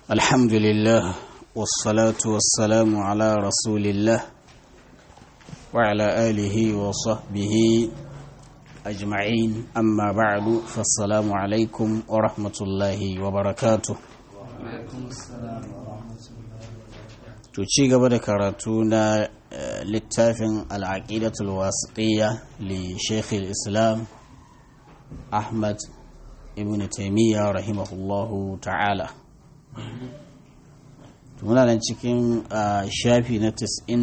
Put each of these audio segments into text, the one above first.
الحمد لله والصلاة والسلام على رسول الله وعلى آله وصحبه أجمعين أما بعد فالسلام عليكم ورحمة الله وبركاته tuci gaba da karatu na littafin al'aqidatul wasiqiyya li sheikh islam ahmad ibn taimiyya rahimahullahu ta'ala muna nan cikin shafi na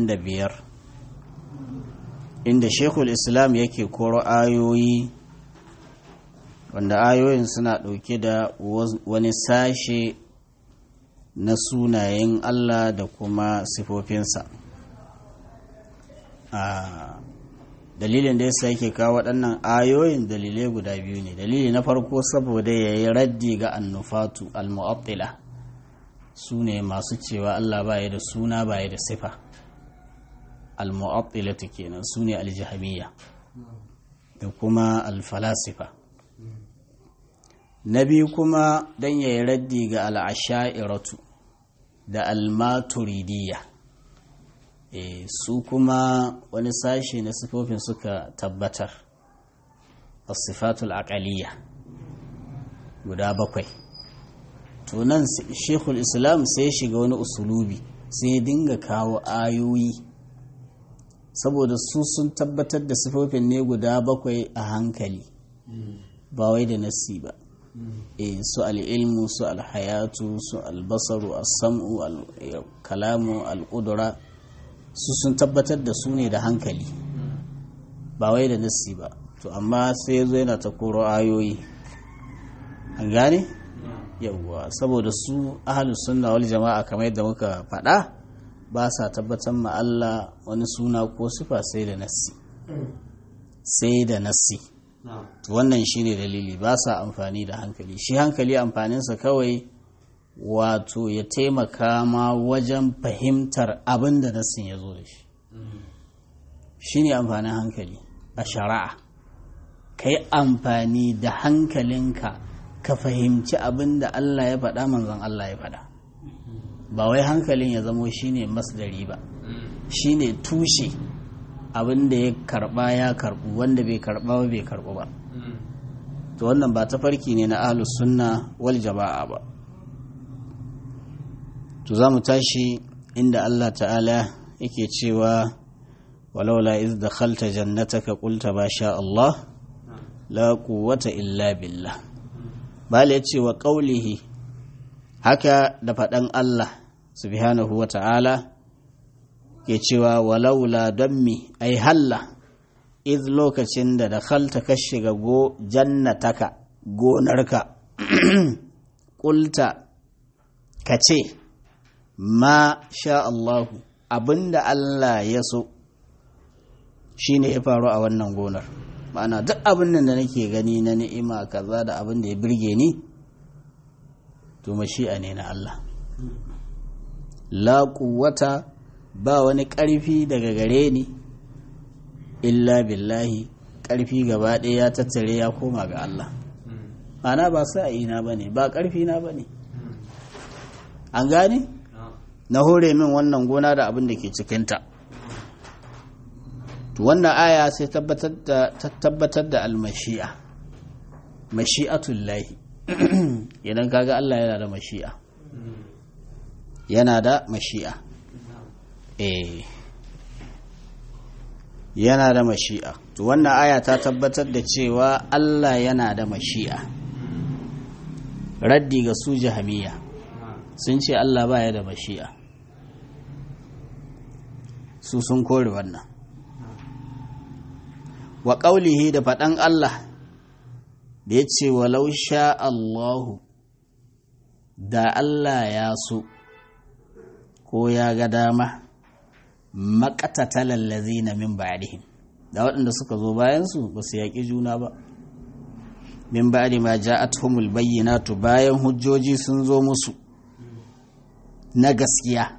95 inda shekul islam yake koro ayoyi wanda ayoyin suna ɗauke da wani sashe na sunayen allah da kuma sifofinsa dalilin da yasa yake kawo waɗannan ayoyin dalilai guda biyu ne dalili na farko saboda ya yi raddi ga annufatu al-mu'attila su ne masu cewa Allah baya da suna baya da sifa al-mu'attila kenan su ne al-jahamiyya da kuma al-falasifa na biyu kuma don ya yi raddi ga al-asha'iratu da al-maturidiyya e, su kuma wani sashe na sifofin suka tabbatar a sifatul aqaliyya guda bakwai to nan shekul islam sai shiga wani usulubi sai dinga kawo ayoyi saboda su sun tabbatar da sifofin ne guda bakwai a hankali ba wai da nassi ba e, su al'ilmu su alhayatu su albasaru al-sam'u al-kalamu al-ƙudura su sun tabbatar da su ne da hankali ba wai da nassi ba to amma sai zo yana ta koro ayoyi an gane yawwa saboda su ahalus sunna wal jama'a kamar yadda muka faɗa ba sa tabbatar ma Allah wani suna ko sifa sai da nassi sai da nassi to wannan shine dalili ba sa amfani da hankali shi hankali amfaninsa kawai wato ya taimaka ma wajen fahimtar abin da nassin ya zo da shi shi ne amfanin hankali a shari'a ka yi amfani da hankalinka ka fahimci abin da Allah ya faɗa manzon Allah ya faɗa ba wai hankalin ya zamo shi ne masdari ba shi ne tushe abin da ya karɓa ya karɓu wanda bai karɓa ba bai karɓu ba to wannan ba ta farki ne na ahlus sunna wal jama'a ba to za mu tashi inda Allah ta'ala yake cewa walaula iz dakhalta jannataka qulta ba sha Allah la quwwata illa billah bala yace wa qawlihi haka da faɗan Allah subhanahu wa ta'ala ke cewa walaula dammi ai halla iz lokacin da dakhalta ka shiga go jannataka gonarka qulta ka ce ma sha Allahu abinda Allah ya so shi ne ya faru a wannan gonar ma'ana duk abin da nake gani na ni'ima kaza da abin da ya birge ni to mashi'a ne na Allah la quwwata ba wani ƙarfi daga gare ni illa billahi ƙarfi gaba ɗaya ya tattare ya koma ga Allah ma'ana ba sa'ina ba ne ba ƙarfi na ba ne an gane? na hore min wannan gona da abin da ke cikinta wannan aya sai tabbatar da almashi'a mashi'atul lahi idan kaga Allah yana da mashi'a yana da mashi'a eh yana da mashi'a to wannan aya ta tabbatar da cewa Allah yana da mashi'a raddi ga su jahamiya sun ce Allah baya da mashi'a su sun kore wannan wa ƙaulihi da faɗan Allah da ya ce walau sha Allahu da Allah ya so ko ya ga dama maƙatatalar lazina min ba'dihim da waɗanda suka zo bayansu ba su yaƙi juna ba min ba'di ma ja'atuhumul bayyinatu bayan hujjoji sun zo musu na gaskiya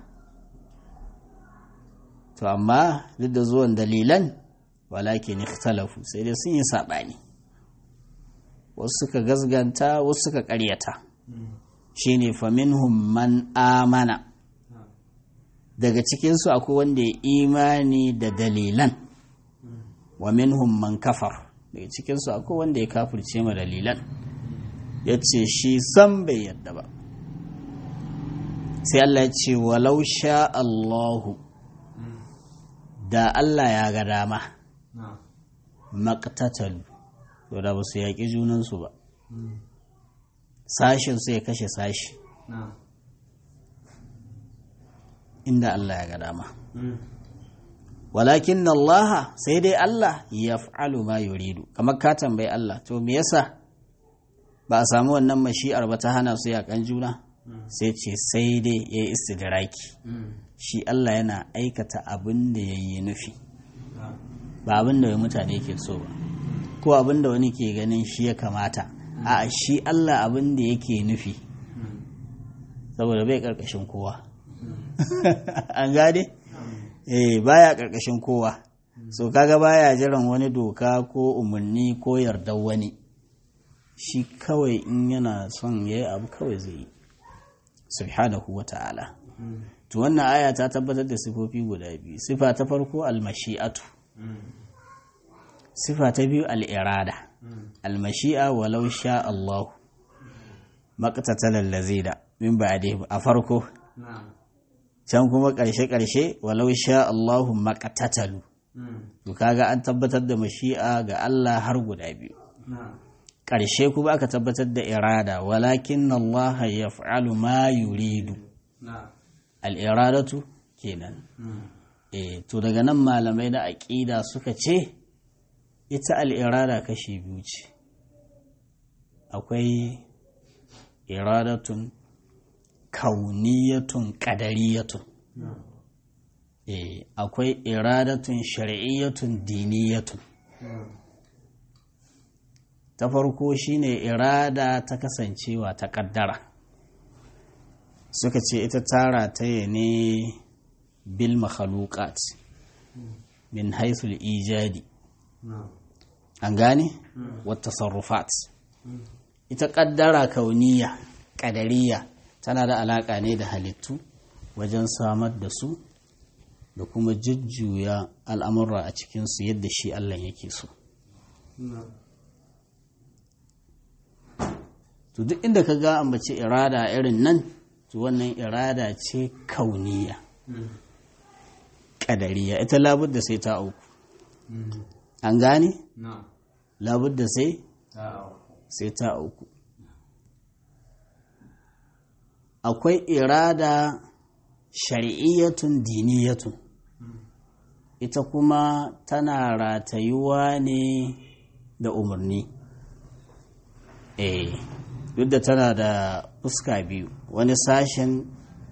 to amma duk da zuwan dalilan walakin ikhtalafu sai dai sun yi saɓani wasu suka gazganta wasu suka ƙaryata shine faminhum man amana daga cikinsu akwai wanda ya imani da dalilan wa minhum man kafar daga cikinsu akwai wanda ya kafirce ma dalilan ya ce shi san bai yadda ba sai Allah ya ce walau sha Allahu da Allah ya ga dama maƙtatalu to da ba su yaƙi junansu ba sashin su ya kashe sashi inda Allah ya ga dama walakin Allah sai dai Allah ya fa'alu ma yuridu kamar ka tambayi Allah to me yasa ba a samu wannan mashi'ar ba ta hana su yaƙan juna sai ce sai dai ya yi istidraki shi Allah yana aikata abin da ya yi nufi ba abin da mutane ke so ba ko abin da wani ke ganin shi ya kamata a shi Allah abin da yake nufi saboda bai karkashin kowa an gade eh baya karkashin kowa so kaga baya jiran wani doka ko umarni ko yardar wani shi kawai in yana son ya yi abu kawai zai yi subhanahu wa ta'ala to wannan aya ta tabbatar da sifofi guda biyu sifa ta farko almashi'atu sifa ta biyu al'irada almashi'a walau sha Allah maqtatalan lazida min ba'di a farko can kuma ƙarshe ƙarshe walau sha Allah maqtatalu to kaga an tabbatar da mashi'a ga Allah har guda biyu ƙarshe kuma aka tabbatar da irada walakin Allah yaf'alu ma yuridu al'iradatu kenan eh to daga nan malamai na aƙida suka ce ita al'irada kashi biyu ce akwai iradatun kauniyatun ƙadariyatun eh akwai iradatun shari'iyyatun diniyatun ta farko shine irada ta kasancewa ta ƙaddara suka ce ita tara ta ne bil makhaluqat min haithul ijadi an gane wata sarrufat ita kaddara kauniya kadariya tana da alaka ne da halittu wajen samar da su da kuma jujjuya al'amurra a cikinsu yadda shi Allah yake so to duk inda ka ga ambaci irada irin nan to wannan irada ce kauniya ƙadariya ita labudda sai ta auku an gane? labudda sai sai ta auku akwai irada shari'iyyatun diniyatun ita kuma tana ratayuwa ne da umarni eh duk da tana da fuska biyu wani sashen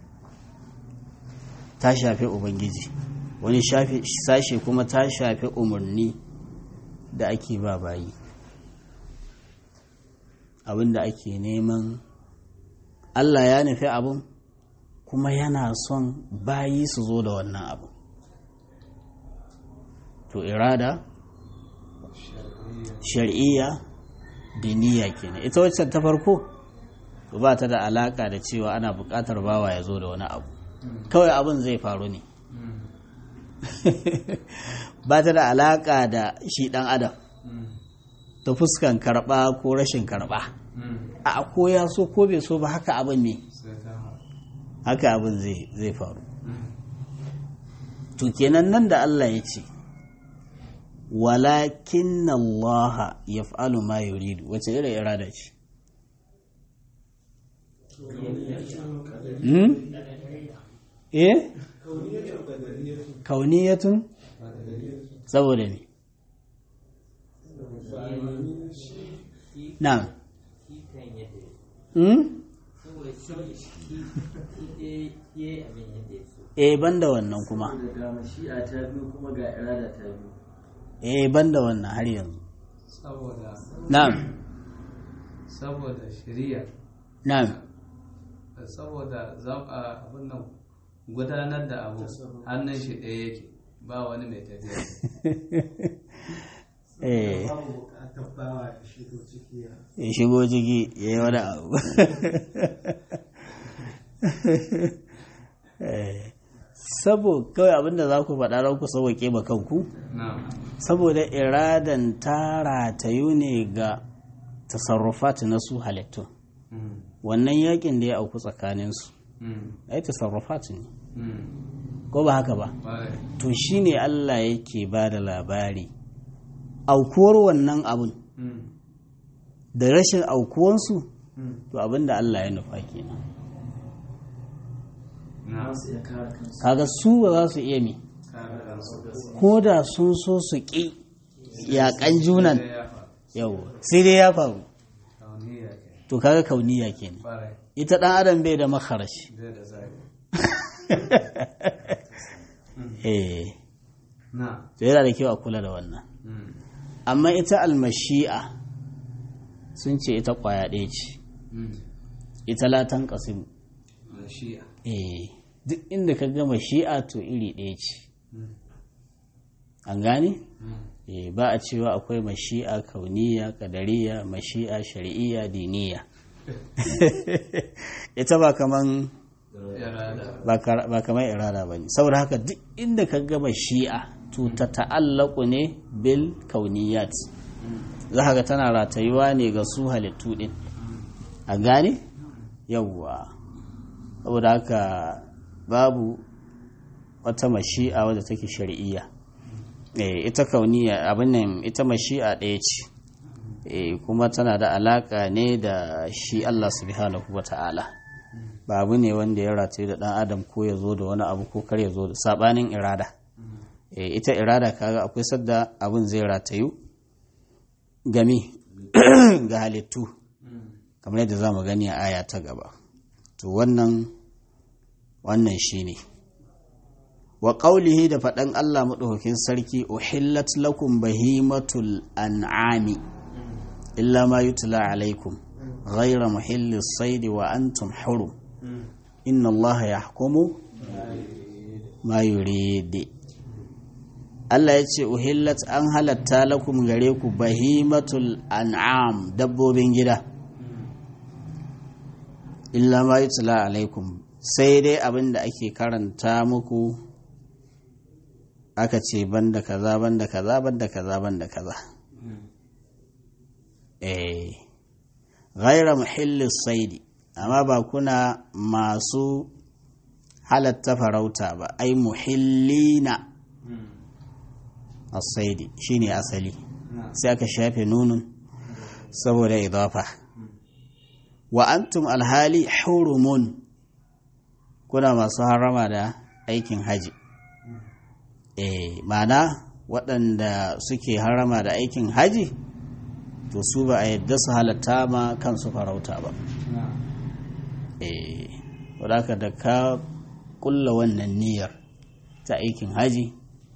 ta shafi ubangiji wani sashe kuma ta shafi umarni da ake ba bayi abinda ake neman allah ya nufi abin kuma yana son bayi su zo da wannan abu to irada shari'iyya diniya kenan ita wacce ta farko ba ta da alaka da cewa ana buƙatar bawa ya zo da wani abu kawai abin zai faru ne ba ta da alaka da shi ɗan adam ta fuskan karɓa ko rashin karɓa a ko ya so ko bai so ba haka abin ne haka abin zai faru to kenan nan da Allah ya ce walakin Allah ya fa'alu ma yuridu wace irin irada ce eh kauniyatun saboda ne na eh banda wannan kuma ga mashi'a ta biyu kuma ga irada ta biyu eh banda wannan har yanzu saboda na'am saboda shari'a na'am saboda zaɓa abin nan gudanar da abu hannun shi ɗaya yake ba wani mai tafiya eh babu bukatar bawa ya shigo ciki ya ya shigo ciki ya yi wani abu sabo kawai abinda za ku faɗa don ku sauwaƙe ba kanku na'am saboda iradan ta ratayu ne ga tasarrufat na su halittun Mm. wannan yakin da ya auku tsakaninsu Mm. ai tasarrufat ne Mm. ko ba haka ba Ƙwarai. to shine Allah yake ba da labari aukuwar wannan abun Mm. da rashin aukuwansu Mm. to abin da Allah ya nufa kenan na'am su iya kare kansu kaga su ba za su iya mi kare kansu ko da sun so su ƙi yaƙan junan Sai ya faru. yau sai dai ya faru Kauniya ke. to kaga kauniya kenan Ƙwarai. ita ɗan adam bai da makarashi Zai da zai. eh Na. to yana da kyau a kula da wannan Mm. amma ita almashi'a sun ce ita ƙwaya ɗaya ce Mm. ita latan ƙasim Mashi'a. eh duk inda ka gama shi'a to iri ɗaya ce Mm. an gane Mm. eh ba a cewa akwai mashi'a kauniya kadariya mashi'a shari'iyya diniya ita ba kaman Irada. ba kar- ba kamar irada ba ne saboda haka duk inda ka gama shi'a to ta ta'allaku ne bil kauniyat za ka ga tana ratayuwa ne ga su halittu din a gane yawwa saboda haka babu wata mashi'a wadda take shari'iyya eh ita kauniya abin nan ita mashi'a ɗaya ce eh kuma tana da alaka ne da shi Allah subhanahu wata'ala ba abu ne wanda ya rataye da ɗan adam ko ya zo da wani abu ko kar ya zo da sabanin irada eh ita irada kaga akwai sadda abin zai ratayu gami ga halittu kamar yadda za mu gani a aya ta gaba to wannan wannan shine wa qaulihi da faɗan Allah maɗaukakin sarki uhillat lakum bahimatul an'ami illa ma yutla alaikum ghayra muhillis saidi wa antum hurum inna Allah yahkumu ma yurid Allah ya ce uhillat an halatta lakum gare ku bahimatul an'am dabbobin gida illa ma yutla alaikum sai dai abin da ake karanta muku aka ce banda kaza banda kaza banda kaza banda kaza eh ghaira muhillis saidi amma ba kuna masu halatta farauta ba ai muhillina as-saidi shine asali sai aka shafe nunun saboda idafa wa antum alhali hurumun kuna masu harama da aikin haji eh mana waɗanda suke harama da aikin haji to su ba a yadda su halatta ma kansu farauta ba eh wadaka da ka kulla wannan niyyar ta aikin haji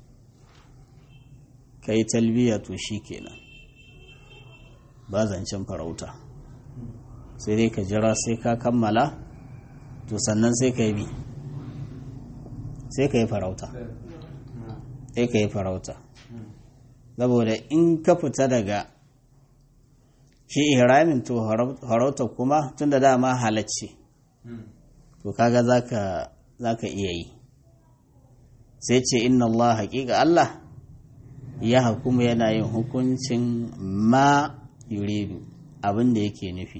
ka yi talbiya to shi kenan ba zancen farauta sai dai ka jira sai ka kammala to sannan sai ka yi bi sai ka yi farauta sai ka yi farauta saboda in ka fita daga shi ihramin to farauta kuma tun da dama halacce to kaga zaka zaka iya yi sai ce inna Allah haƙiƙa Allah ya hukuma yana yin hukuncin ma yuridu abin da yake nufi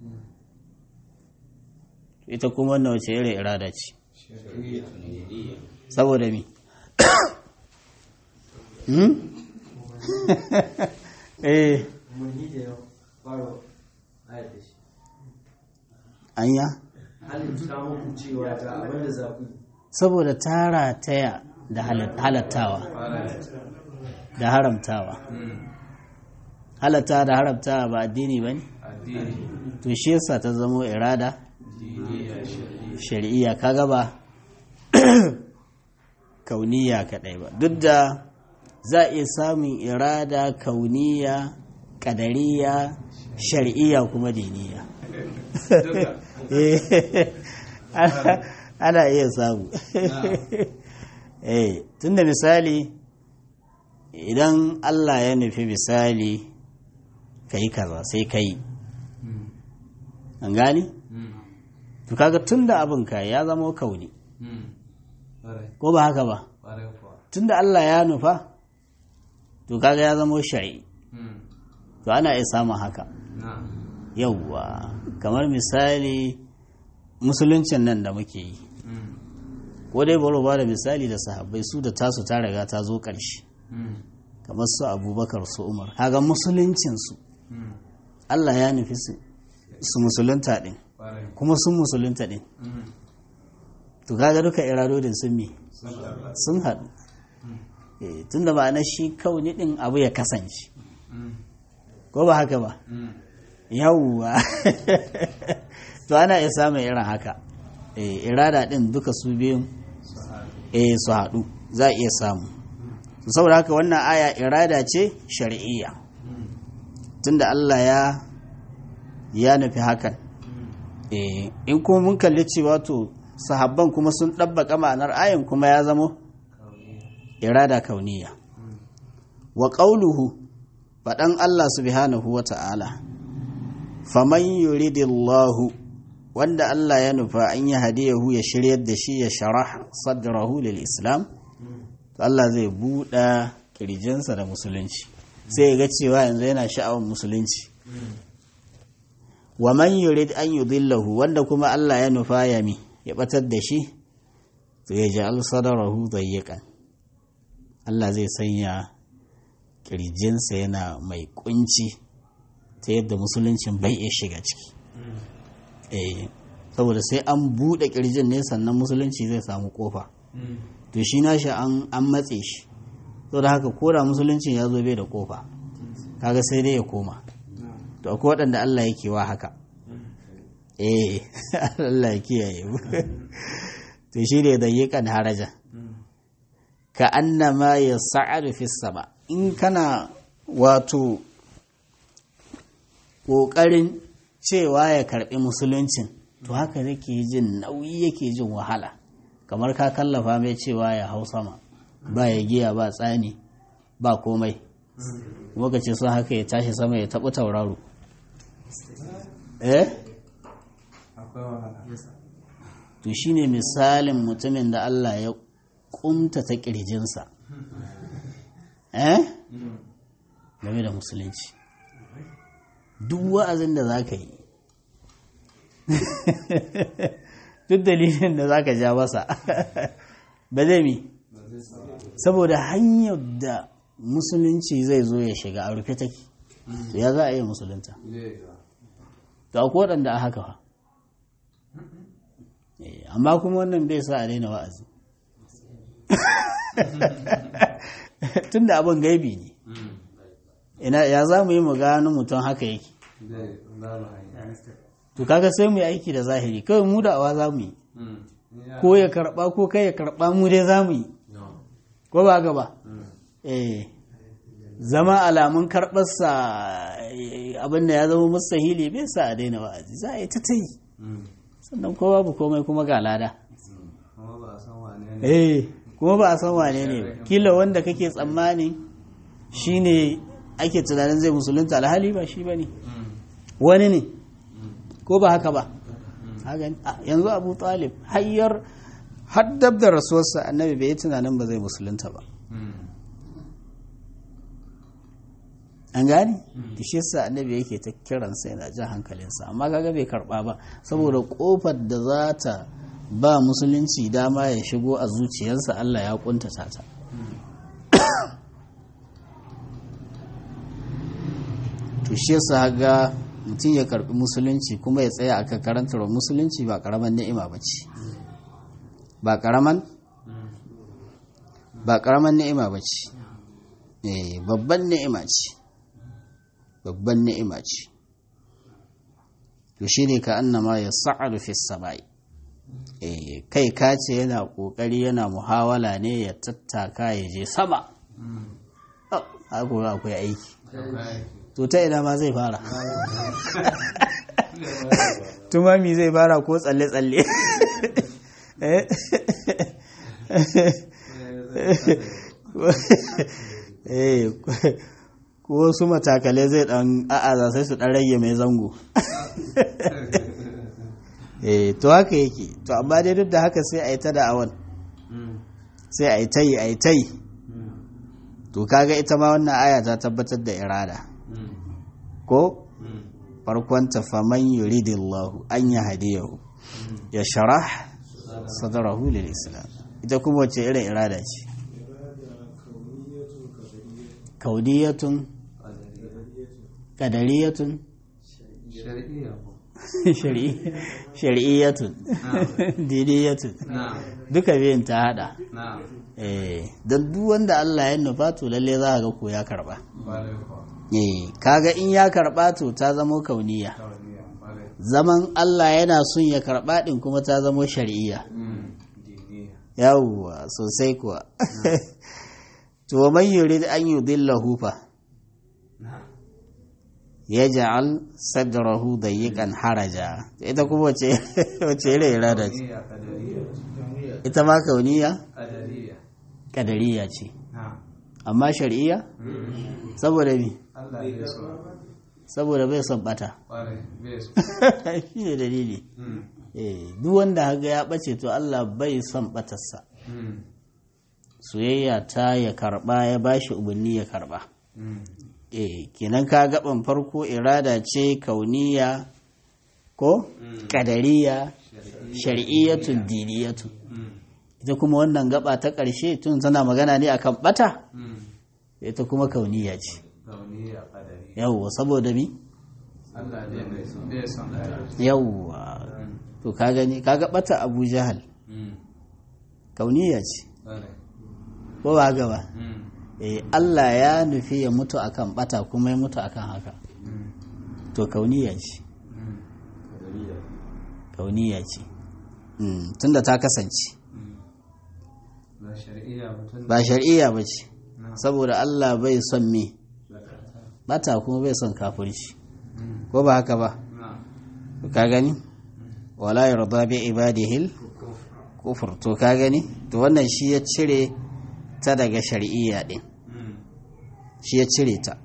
ita kuma wannan wace irin irada ce saboda mi hmm? eh mun yi da yau faro ayat da shi anya halin ta muku cewa ga abin da za ku yi saboda tara taya da halat- halattawa da haramtawa halatta da haramtawa ba addini ba ne Addini. to shi yasa ta zamo irada Diniya shari'a. shari'iyya kaga ba kauniya kadai ba duk da za a iya samun irada kauniya kadariya shari'iyya kuma diniya Duka. Eh, ana- ana iya samu eh tunda misali idan Allah ya nufi misali ka yi kaza sai ka yi Mm. an gani Mm. to kaga tunda abin ka ya zama kauni Mm. Ƙwarai. ko ba haka ba Ƙwarai kuwa. tunda Allah ya nufa to kaga ya zama shari'i Mm. to ana iya samun haka Na. yauwa kamar misali musuluncin nan da muke yi Mm. ko dai bari ba da misali da sahabbai su da tasu ta riga ta zo ƙarshe Mm. kamar su abubakar su umar kaga musuluncinsu Mm. Allah ya nufi su su musulunta ɗin Ƙwarai. kuma sun musulunta ɗin Mm. to kaga duka iradodin sun me Sun haɗu. sun haɗu Eh, tunda ma'ana shi kauni ɗin abu ya kasance Mm. ko ba haka ba Mm. yawwa to ana iya samun irin haka Eh, irada ɗin duka su biyun Su haɗu. eh su haɗu za a iya samu To saboda haka wannan aya irada ce shar'iyya Mm. tunda Allah ya ya nufi hakan Mm. eh in kuma mun kalli cewa to sahabban kuma sun ɗabbaka ma'anar ayan kuma ya zamo Kauniya. irada kauniya Mm. wa ƙauluhu faɗan Allah subhanahu wa ta'ala faman yuridillahu wanda Allah ya nufa an yi hadiyahu ya shiryar da shi ya sharah sadrahu lil islam Mm. to Allah zai buɗa ƙirjinsa da musulunci sai ya ga cewa yanzu yana sha'awar musulunci Mm. wa man yurid an yudillahu wanda kuma Allah ya nufa ya mi ya batar da shi to ya ja'al sadarahu dayyiqan Allah zai sanya kirjinsa yana mai kunci ta yadda musuluncin bai iya shiga ciki Mm. eh saboda sai an bude kirjin ne sannan musulunci zai samu kofa Mm. to shi nashi an an matse shi saboda haka koda musuluncin ya zo bai da kofa kaga sai dai ya koma Na. to akwai waɗanda Allah yake wa haka Mm. eh Allah ya kiyaye mu to shi ne da yiƙan haraja Mm. ka annama ya sa'adu fi sama in kana wato ƙoƙarin cewa ya karɓi musuluncin to haka yake jin nauyi yake jin wahala kamar ka kallafa mai cewa ya hau sama ba ya giya ba tsani ba komai kuma ka ce sun haka ya tashi sama ya taɓa tauraro eh Akwai wahala. to shine misalin mutumin da Allah ya kumta ta ƙirjinsa eh Mm. game da musulunci duk wa'azin da za ka yi duk dalilin da za ka ja masa ba zai mi Ba zai samu. saboda hanyar da musulunci zai zo ya shiga a rufe take to ya za a yi musulunta Zai yiwa. to akwai waɗanda a haka fa Eh, amma kuma wannan bai sa a daina wa'azi tun da abin gaibi ne Mm. ina ya za mu yi mu gano mutum haka yake Zai babu hanya. to kaga sai mu yi aiki da zahiri kawai mu da'awa za mu yi Mm. Ya. ko ya karba ko kai ya karba mu dai za mu yi No. ko ba gaba Mm. eh zama alamun karɓarsa eh, abin da ya zama mustahili bai sa a daina wa'azi za a yi ta ta yi Mm. sannan ko babu komai kuma ga lada Kuma ba a san wane ne. eh kuma ba a san wane ne ba kila wanda kake tsammani shine ake tunanin zai musulunta alhali ba shi bane Mm. wani ne Mm. ko ba haka ba Haka ne. Ah, yanzu abu talib hayyar haddab da rasuwarsa annabi bai yi tunanin ba zai musulunta ba Mm. an gane da shi yasa annabi yake ta kiransa yana jan hankalinsa amma kaga bai karba ba saboda kofar da za ta ba musulunci dama ya shigo a zuciyarsa Allah ya kuntata ta to shi yasa ga mutum ya karbi musulunci kuma ya tsaya akan karantar musulunci ba karaman ni'ima ba ce ba karaman ba karaman ni'ima ba ce eh babban ni'ima ce babban ni'ima ce to shi ne ka annama ya sa'adu fi samai eh kai ka ce yana kokari yana muhawala ne ya tattaka ya je sama Oh, haka akwai aiki Akwai. to ta ina ma zai fara tumami zai fara ko tsalle-tsalle Eh? eh ko wasu matakalai zai dan a'aza sai su dan rage mai zango eh to haka yake to amma dai duk da haka sai a yi ta da'awan sai a yi ta yi a yi ta yi to kaga ita ma wannan aya ta tabbatar da irada ko farkonta faman yuridillahu an ya hadiyahu ya sharah sadarahu lil islam ita kuma wace irin irada ce kauniyatun qadariyatun shari'iyya ko shari'i- shari'iyyatun diniyatun na'am duka biyun ta hada na'am eh don duk wanda Allah ya nufa to lalle za ka ga ko ya karba bare ko eh kaga in ya karba to ta zamo kauniya tawliya bare zaman Allah yana son ya karba din kuma ta zamo shari'iyya diniya yawwa sosai kuwa to wa man yurid an yudillahu fa na'am yaj'al sadrahu dayyqan haraja ita kuma wace wace irin irada ce diniya kadariya ita ma kauniya kadariya kadariya ce na'am amma shar'iyya saboda mi Allah ya so saboda bai son bata bare bai so shi ne dalili Mm. eh duk wanda haga ya bace to Allah bai son batarsa Mm. soyayya ta ya karba ya bashi umarni ya karba Mm. eh kenan ka gaban farko irada ce kauniya ko kadariya shar'iyyatun diniyatun Mm. ita kuma wannan gaba ta ƙarshe tun tana magana ne akan bata Mm. ita kuma kauniya ce tawliya kadariya yawwa saboda mi Allah dai bai son bai son kadariya yawwa to ka gani kaga bata Abu Jahal Mm. kauniya ce bare ko ba haka ba Mm. eh Allah ya nufi ya mutu akan bata kuma ya mutu akan haka Mm. to kauniya ce Mm. kauniya ce Mm, tunda ta kasance ba shari'iyya mutum ba shar'iyya ba ce na saboda Allah bai son me zakata bata kuma bai son kafirci Mm. ko ba haka ba na to ka gani wala yarda bi ibadihil kufur to ka gani to wannan shi ya cire ta daga shar'iyya din Mm. shi ya cire ta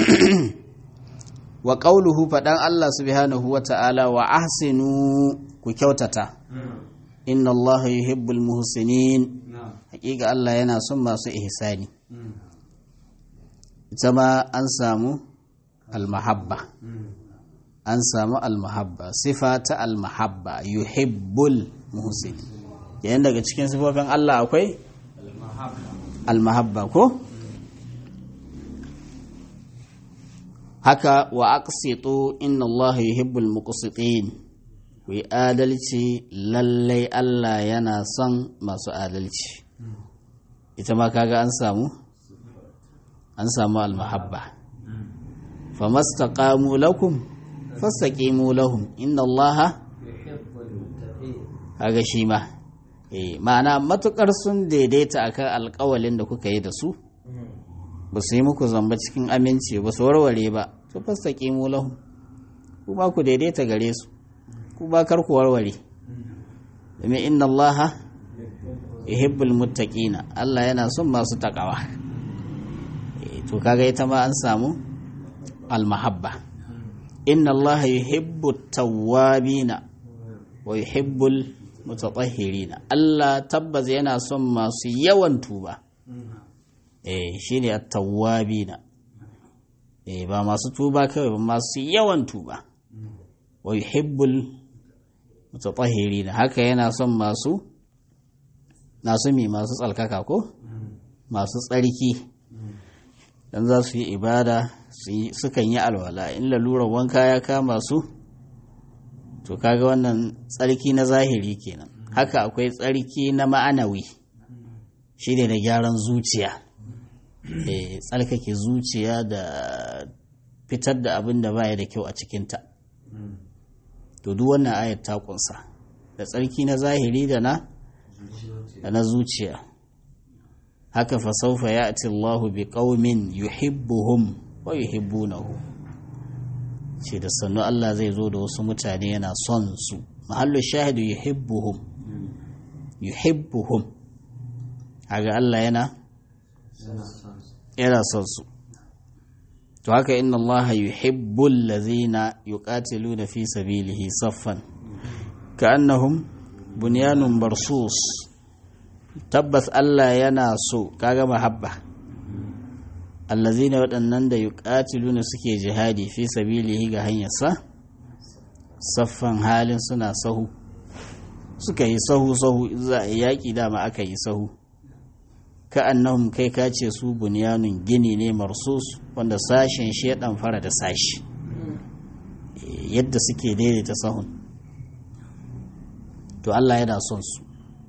wa qauluhu fadan Allah subhanahu wa ta'ala wa ahsinu ku kyautata Mm. inna Allah yuhibbul muhsinin na hakika Allah yana son masu ihsani Mm. ita ma an samu almahabba Mm. an samu almahabba sifa ta almahabba yuhibbul muhsinin yayin daga cikin sifofin Allah akwai mahabba almahabba ko haka wa aqsitu inna Allah yuhibbul muqsitin ku yi adalci lallai Allah yana son masu adalci ita ma kaga an samu an samu almahabba famastaqamu lakum fastaqimu lahum inna Allah yuhibbul muttaqin kaga shi ma eh ma'ana matukar sun daidaita akan alƙawalin da kuka yi da su ba su yi muku zamba cikin aminci ba su warware ba to fastaqimu lahum ku ba ku daidaita gare su ku ba kar ku warware domin inna Allah yuhibbul muttaqina Allah yana son masu takawa eh to kaga ita ma an samu almahabba inna Allah yuhibbut tawwabina wa yuhibbul mutatahhirina Allah tabbas yana son masu yawan tuba eh shine at-tawwabina eh ba masu tuba kawai ba masu yawan tuba wa yuhibbul mutatahhirina haka yana son masu nasu mi masu tsalkaka ko masu tsarki dan za su yi ibada su yi- sukan yi alwala in lalurar wanka ya kama su to kaga wannan tsarki na zahiri kenan haka akwai tsarki na ma'anawi shi ne da gyaran zuciya Eh, tsarkake zuciya da fitar da abin da baya da kyau a cikinta to duk wannan ayat ta kunsa da tsarki na zahiri da na da na zuciya haka fa saufa ya'ti Allahu bi qaumin yuhibbuhum wa yuhibbunahu ce da sannu Allah zai zo da wasu mutane yana son su mahallu shahidu yuhibbuhum yuhibbuhum haga Allah yana yana son su to haka inna Allah yuhibbul ladzina yuqatiluna fi sabilihi saffan ka annahum bunyanun barsus tabbas Allah yana so kaga mahabba allazina waɗannan da yuqatiluna suke jihadi fi sabilihi ga hanyarsa saffan halin suna sahu suka yi sahu sahu za a yaƙi dama aka yi sahu ka annahum kai ka ce su bunyanun gini ne marsus wanda sashen shi ya ɗan fara da sashi yadda suke daidaita sahun to Allah yana son su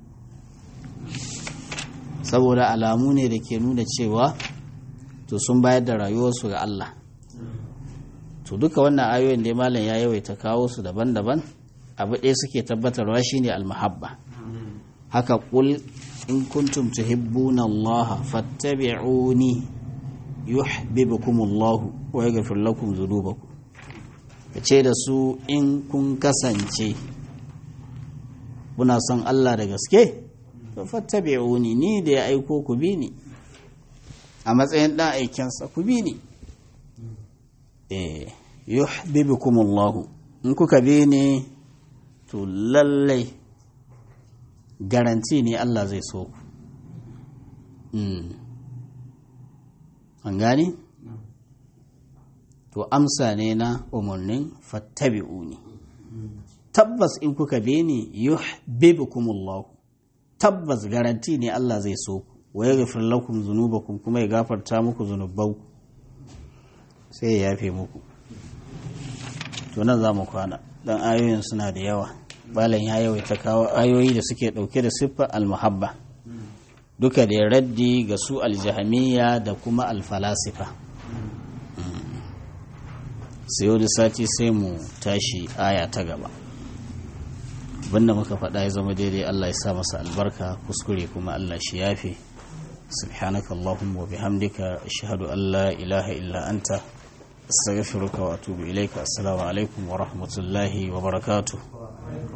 saboda alamu ne da ke nuna cewa to sun bayar da rayuwarsu ga Allah to duka wannan ayoyin da malam ya yawaita kawo su daban-daban abu ɗaya suke tabbatarwa shine almahabba haka kul in kuntum tuhibbuna Allah fattabi'uni yuhibbukum Allah wa yaghfir lakum dhunubakum ce da su in kun kasance kuna son Allah da gaske to fattabi'uni ni da ya aiko ku bi ni a matsayin dan aikensa ku bi ni eh yuhibbukum Allah in kuka bi ni to lallai garanti ne Allah zai so ku an gani to amsa ne na umarnin fattabi'uni tabbas in kuka bi ni yuhibbukumullah tabbas garanti ne Allah zai so ku wa yaghfir lakum dhunubakum kuma ya gafarta muku zunubanku sai ya yafe muku to nan za mu kwana dan ayoyin suna da yawa balan ya yawaita kawo ayoyi da suke dauke da siffar almuhabba duka da raddi ga su aljahamiya da kuma alfalasifa sai yau da sati sai mu tashi aya ta gaba abinda muka faɗa ya zama daidai Allah ya sa masa albarka kuskure kuma Allah shi yafe سبحانك اللهم وبحمدك أشهد أن لا إله إلا أنت أستغفرك وأتوب إليك السلام عليكم ورحمة الله وبركاته